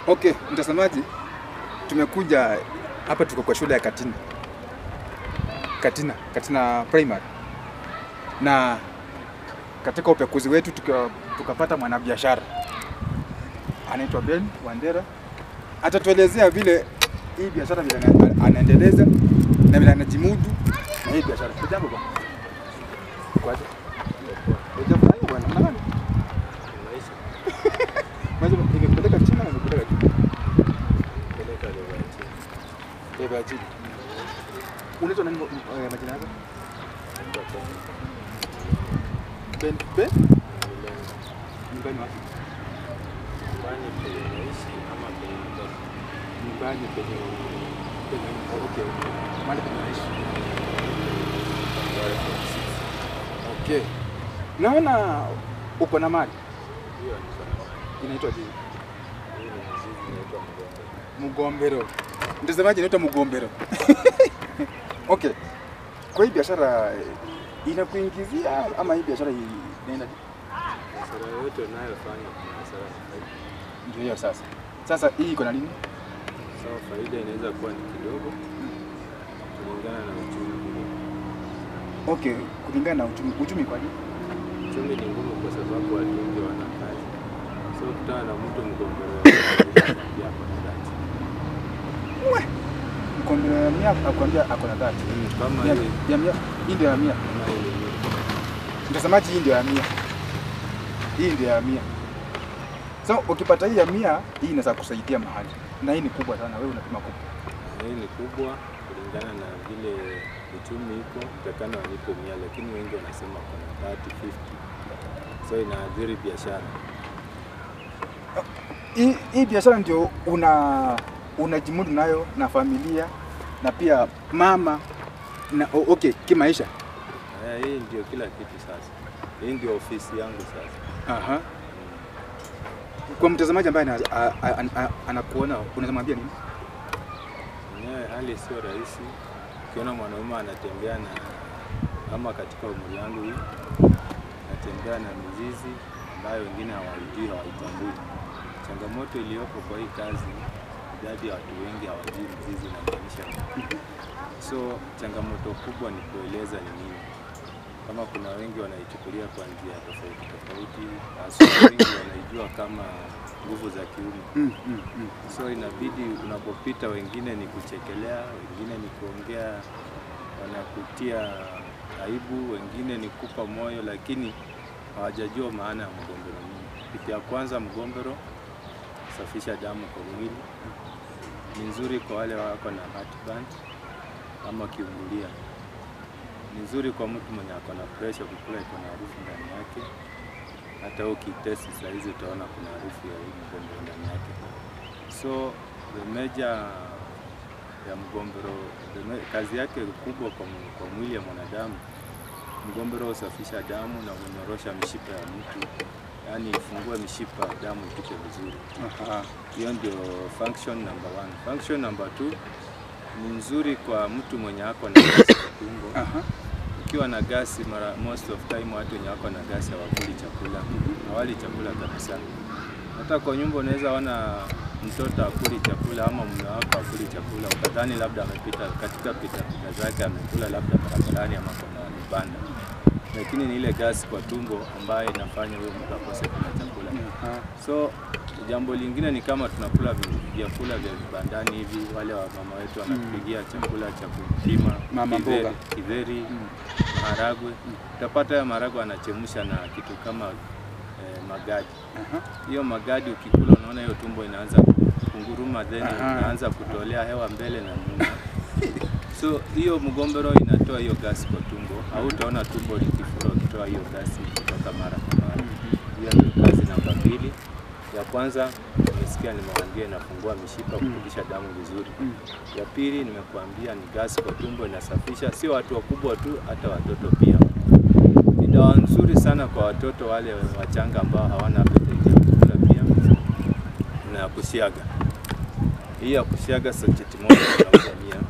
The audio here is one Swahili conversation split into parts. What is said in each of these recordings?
Okay, mtazamaji, tumekuja hapa, tuko kwa shule ya Katina, Katina, Katina Primary, na katika upekuzi wetu tuka, tukapata mwanabiashara anaitwa Ben Wandera, atatuelezea vile hii biashara vile ana- anaendeleza na vile anajimudu na hii biashara. Hujambo bwana? Kwaje? Hujambo bwana? Mnagani? Maji nimekupeleka China na nimekupeleka China. Beba ya chini. Unaitwa nani eh, majina yako? Ben Ben? Nyumbani wapi? Nyumbani penye penye oh, okay. Mahali penye unaishi. Okay. Naona uko na mali. Inaitwa nini? Mugombero. Mtazamaji inaitwa Mugombero. Okay. Kwa hii biashara eh, inakuingizia ama hii biashara hii inaenda Biashara yote unayofanya kuna hasara na faida. ndio hiyo sasa. Sasa hii iko na nini? Sawa, faida inaweza kuwa ni kidogo kulingana na uchumi vile. Okay, kulingana na uchumi, uchumi kwa nini? Uchumi ni ngumu kwa sababu watu wengi wana kazi, so kutana na mtu mgombero ya kwa dhati Mkombero ya mia akwambia ako na dhati. kama Ya, hii ya mia, hii ndio ya mia. kama ile ni Mtazamaji, hii ndio ya mia. Hii ndio ya mia. So ukipata hii ya mia, hii inaweza kusaidia mahali. Na hii ni kubwa sana, wewe unapima kubwa. hii ni kubwa kulingana na vile uchumi iko, utakana wanipe mia, lakini wengi wanasema kuna 30 50, so inaathiri biashara. Hii, hii biashara ndio una unajimudu nayo na familia na pia mama na o- okay, kimaisha. Eh, hii ndio kila kitu sasa. Hii ndio ofisi yangu sasa. Aha. Kwa mtazamaji ambaye ana- a- a- a- a- anakuona unaweza mwambia nini? Mwenyewe hali sio rahisi. Ukiona mwanaume anatembea na kama katika umri yangu hii, anatembea na mizizi ambayo wengine hawaijui, hawaitambui. Changamoto iliyopo kwa hii kazi, idadi ya watu wengi hawajui mizizi inamaanisha nini. So changamoto kubwa ni kueleza ni nini. Kama kuna wengi wanaichukulia kwa njia tofauti tofauti, hasa wengi wanaijua kama nguvu za kiume Mm, mm, mm. so inabidi unapopita, wengine ni kuchekelea, wengine ni kuongea, wanakutia aibu, wengine ni kupa moyo, lakini hawajajua maana ya mgombero nini. Kitu ya kwanza, mgombero safisha damu kwa mwili, ni nzuri kwa wale wako na heartburn ama kiungulia, ni nzuri kwa mtu mwenye ako na pressure, kukula iko na harufu ndani yake. Hata ukitesti saa hizi utaona kuna harufu ya hii mgombero ndani yake. So the major ya mgombero the ma- kazi yake kubwa kwa, mu- kwa mwili ya mwanadamu, mgombero husafisha damu na hunyorosha mishipa ya mtu, yaani ifungue mishipa ya damu ipite vizuri. Aha. Hiyo ndio function number one. Function number two ni nzuri kwa mtu mwenye ako na gasi kwa tumbo. Aha. Ukiwa na gasi, mara most of time watu wenye wako na gasi hawakuli chakula, hawali chakula kabisa. Hata kwa nyumba unaweza ona mtoto akuli chakula ama mume wako akuli chakula, ukadhani labda amepita katika pita pita zake amekula labda barabarani ama kuna vibanda, lakini ni ile gasi kwa tumbo ambayo inafanya huyo mtu akose kula chakula. Aha. So jambo lingine ni kama tunakula vi- vyakula vya vibandani hivi, wale wa mama wetu wanatupigia chakula cha kupima Mama kidheri- mboga. kidheri, Mm. maharagwe. Utapata ya maharagwe anachemsha na kitu kama eh, magadi. Aha. Hiyo magadi ukikula, unaona hiyo tumbo inaanza kunguruma, then Aha. inaanza kutolea hewa mbele na nyuma. So hiyo mgombero inatoa hiyo gasi kwa tumbo, au utaona tumbo likifura ukitoa hiyo gasi kutoka mara kwa mara. Hiyo ndio kazi namba mbili. Ya kwanza nimesikia nimewaambia inafungua mishipa kurudisha damu vizuri. Mm. Ya pili nimekuambia ni gasi kwa tumbo, inasafisha, sio watu wakubwa tu, hata watoto pia. Ni dawa nzuri sana kwa watoto wale wachanga ambao hawana appetite ya kukula pia, na ya kusiaga. Hii ya kusiaga sacheti moja inauza mia,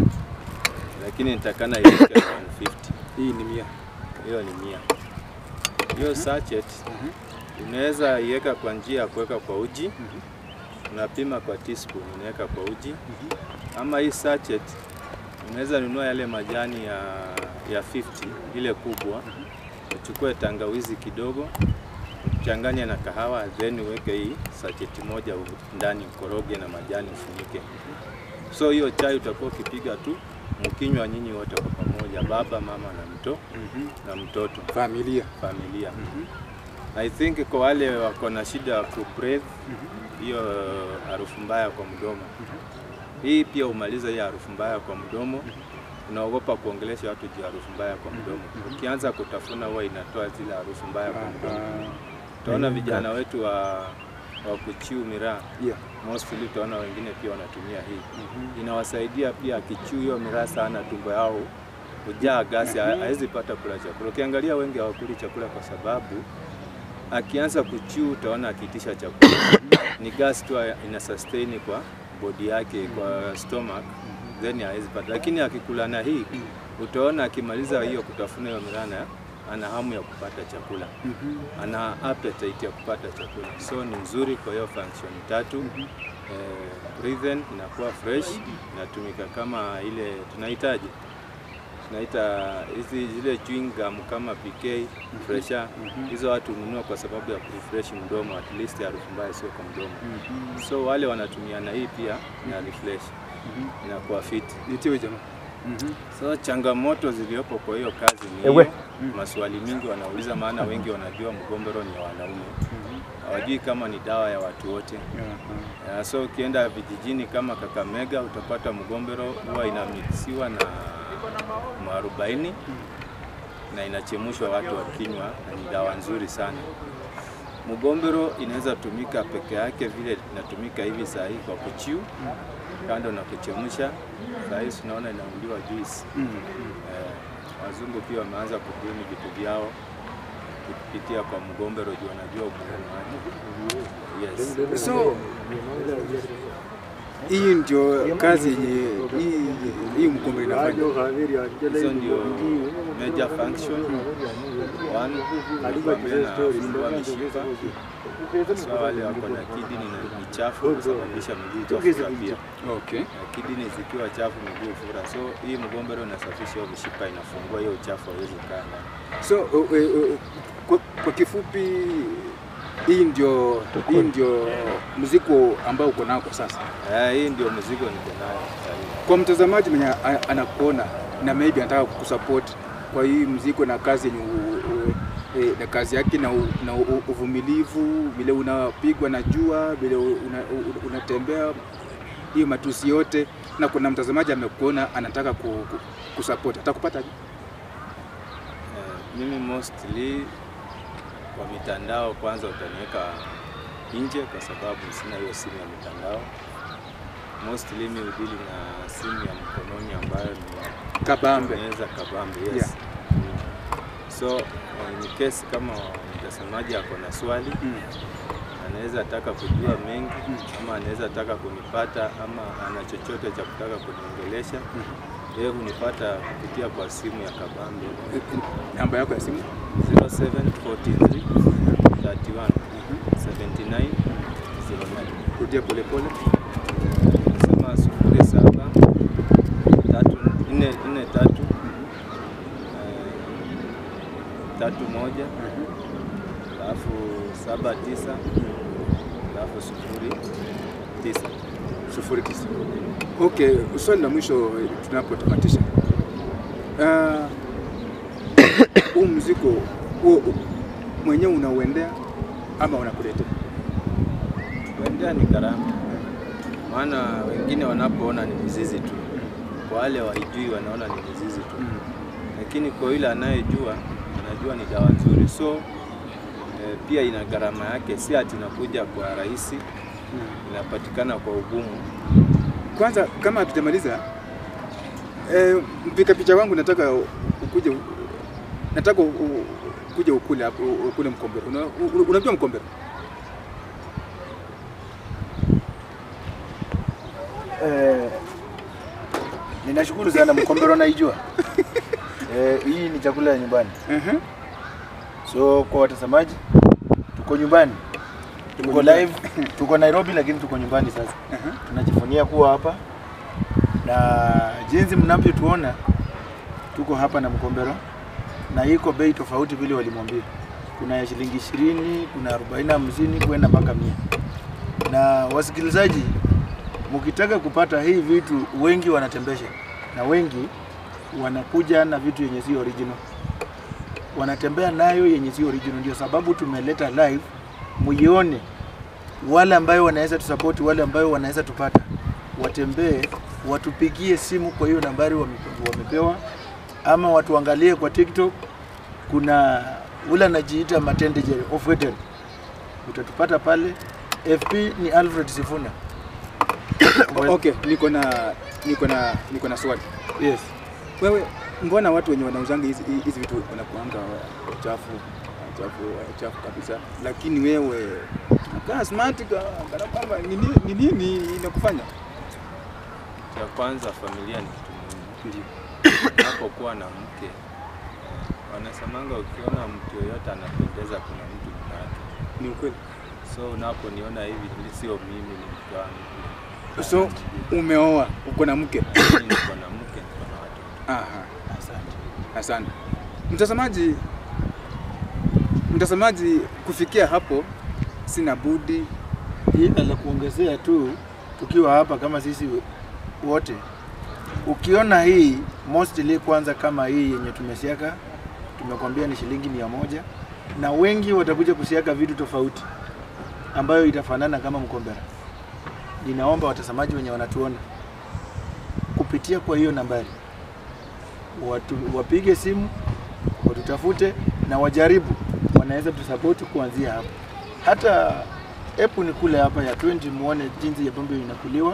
lakini nitakana iweke 150. Hii ni mia. Hiyo ni mia. Hiyo sachet Mhm. unaweza iweka kwa njia ya kuweka kwa uji unapima kwa teaspoon, unaweka kwa uji ama hii sachet unaweza nunua yale majani ya, ya 50 ile kubwa, uchukue tangawizi kidogo, uchanganye na kahawa, then uweke hii sacheti moja u- ndani, ukoroge na majani ufunike. So hiyo chai utakuwa ukipiga tu mkinywa nyinyi wote kwa pamoja, baba, mama na mto na mtoto, Familia. familia. I think kwa wale wako na shida ya kubreathe hiyo harufu mbaya kwa mdomo, hii pia umaliza hii harufu mbaya kwa mdomo. Unaogopa kuongelesha watu juu ya harufu mbaya kwa mdomo, ukianza kutafuna huwa inatoa zile harufu mbaya kwa mdomo. Utaona vijana wetu wa, wa kuchiu miraa Yeah. mostly, utaona wengine pia wanatumia hii inawasaidia pia. Akichiu hiyo miraa sana, tumbo yao hujaa gasi, ha- hawezi pata kula chakula. Ukiangalia wengi hawakuli chakula kwa sababu akianza kuchiu, utaona akiitisha chakula ni gas tu ina sustain kwa body yake, kwa stomach then hawezi pata, lakini akikula na hii utaona akimaliza hiyo kutafuna hiyo miraa na ana hamu ya kupata chakula ana appetite ya kupata chakula, so ni nzuri kwa hiyo function tatu. Eh, breathe in inakuwa fresh, inatumika kama ile tunahitaji tunaita hizi zile chewing gum kama PK fresha, hizo watu hununua kwa sababu ya kurefresh mdomo, at least harufu mbaya sio kwa mdomo. So wale wanatumia na hii pia na refresh, inakuwa fit. Nitiwe jamaa. So changamoto ziliyopo kwa hiyo kazi ni Ewe. hiyo. Maswali mingi wanauliza, maana wengi wanajua mgombero ni ya wanaume, hawajui kama ni dawa ya watu wote. Ya, so ukienda vijijini kama Kakamega utapata mgombero huwa inamixiwa na mwarobaini na inachemushwa watu wakinywa, na ni dawa nzuri sana. Mgombero inaweza tumika peke yake vile inatumika hivi saa hii kwa kuchiu, kando na kuchemsha. Saa hii tunaona inaundiwa juice. Eh, wazungu pia wameanza kubuni vitu vyao kupitia kwa mgombero juu wanajua umuhimu wake. Yes. So hii ndio kazi yenye hii hii mkombe inafanya. Hizo ndio major function. One, nilikwambia na fungua mishipa. So wale wako na kidney na ni chafu kusababisha miguu kufura pia. Okay. Na kidney zikiwa chafu miguu fura. So hii mgombero inasafisha hiyo mishipa, inafungua hiyo uchafu hawezi kaa ndani. So uh, uh, uh, kwa, kwa kifupi hii ndio hii ndio mzigo ambao uko nao kwa sasa. Eh, hii ndio mzigo niko nayo sasa hivi. Kwa mtazamaji mwenye a- anakuona na maybe anataka kukusupport kwa hii mzigo na kazi yenye u- u- eh, na kazi yake na, u- na u- uvumilivu, vile unapigwa na jua, vile una- u- unatembea hiyo matusi yote, na kuna mtazamaji amekuona anataka ku, ku, kusupport atakupata aje? Eh, mimi mostly kwa mitandao kwanza utaniweka nje kwa sababu sina hiyo simu ya mitandao. Mostly mimi udili na simu ya mkononi ambayo ni Kabambe. naweza kabambe, yes. Yeah. Mm. So eh, in case kama mtazamaji ako na swali Mm. anaweza taka kujua mengi ama anaweza taka kunipata ama ana chochote cha kutaka kuniongelesha, yeye hunipata kupitia kwa simu ya kabambe Namba yako ya simu 0743 31 79 09. rudia polepole. Nasema sufuri saba tatu nne nne tatu eh, tatu moja alafu saba tisa alafu sufuri tisa. sufuri tisa. Okay, swali la mwisho tunapotamatisha, Ah, huu mzigo huo mwenyewe unauendea ama unakuletea? Kuendea ni gharama, maana wengine wanapoona ni mizizi tu, kwa wale waijui wanaona ni mizizi tu lakini kwa yule anayejua anajua ni dawa nzuri, so eh, pia ina gharama yake, si ati inakuja kwa rahisi, inapatikana kwa ugumu. Kwanza kama hatujamaliza eh, mpika picha wangu nataka ukuje, nataka u- u- ukuje ukule hapo, u- ukule mkombero. Una- u- Unajua mkombero? Eh, ninashukuru sana mkombero naijua. Eh, hii ni chakula ya nyumbani. Ehe. So kwa watazamaji, tuko nyumbani Tuko live, tuko Nairobi lakini tuko nyumbani sasa. Aha. Tunajivunia kuwa hapa na jinsi mnavyotuona tuko hapa na Mkombero na iko bei tofauti vile walimwambia. Kuna ya shilingi ishirini, kuna arobaini, hamsini kwenda mpaka mia. Na wasikilizaji, mkitaka kupata hii vitu, wengi wanatembesha na wengi wanakuja na vitu yenye si original, wanatembea nayo yenye si original. Ndio sababu tumeleta live muione wale ambayo wanaweza tusapoti, wale ambayo wanaweza tupata, watembee watupigie simu kwa hiyo nambari wame- wamepewa, ama watuangalie kwa TikTok. Kuna ule anajiita Matende Jerry of Eden, utatupata pale. FP ni Alfred Sifuna. O- Okay, niko na niko na niko na swali. Yes. Wewe mbona watu wenye wanauzanga hizi hizi vitu wanakuanga chafu chafu chafu kabisa, lakini wewe unakaa smart ka- kana kwamba ni nini ni nini inakufanya? Cha kwanza familia ni kitu muhimu. Ndio. Unapokuwa na mke eh, wanasemanga ukiona mtu yoyote anapendeza, kuna mtu nyuma yake. Ni ukweli. So unaponiona hivi, ni sio mimi, ni mke wangu. So umeoa, uko na mke. Mimi niko na mke, niko na watoto. Aha, Asante. asante. Mtazamaji, mtazamaji, kufikia hapo sina budi Ila la kuongezea tu, tukiwa hapa kama sisi wote, ukiona hii mostly, kwanza kama hii yenye tumesiaka, tumekwambia ni shilingi mia moja, na wengi watakuja kusiaka vitu tofauti ambayo itafanana kama mkombera. Ninaomba watazamaji wenye wanatuona kupitia kwa hiyo nambari watu, wapige simu watutafute na wajaribu, wanaweza tusapoti kuanzia hapo. Hata epu ni kule hapa ya 20 muone jinsi ya pombe inakuliwa,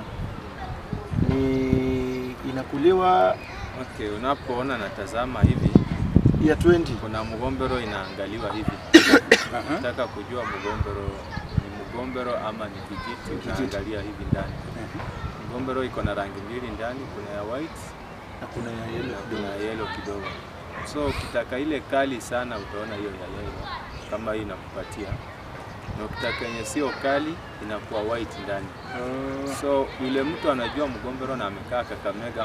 ni inakuliwa Okay, unapoona natazama hivi, ya 20 kuna mgombero inaangaliwa hivi. Aha. Nataka kujua mgombero ni mgombero ama ni kijiti, Kijiti. unaangalia hivi ndani. Mgombero iko na rangi mbili ndani, kuna ya white na kuna ya na yellow kuna kidogo. yellow kidogo. So ukitaka ile kali sana utaona hiyo ya yellow kama hii inakupatia, na ukitaka yenye sio kali inakuwa white ndani. Oh. So yule mtu anajua mgombero na amekaa Kakamega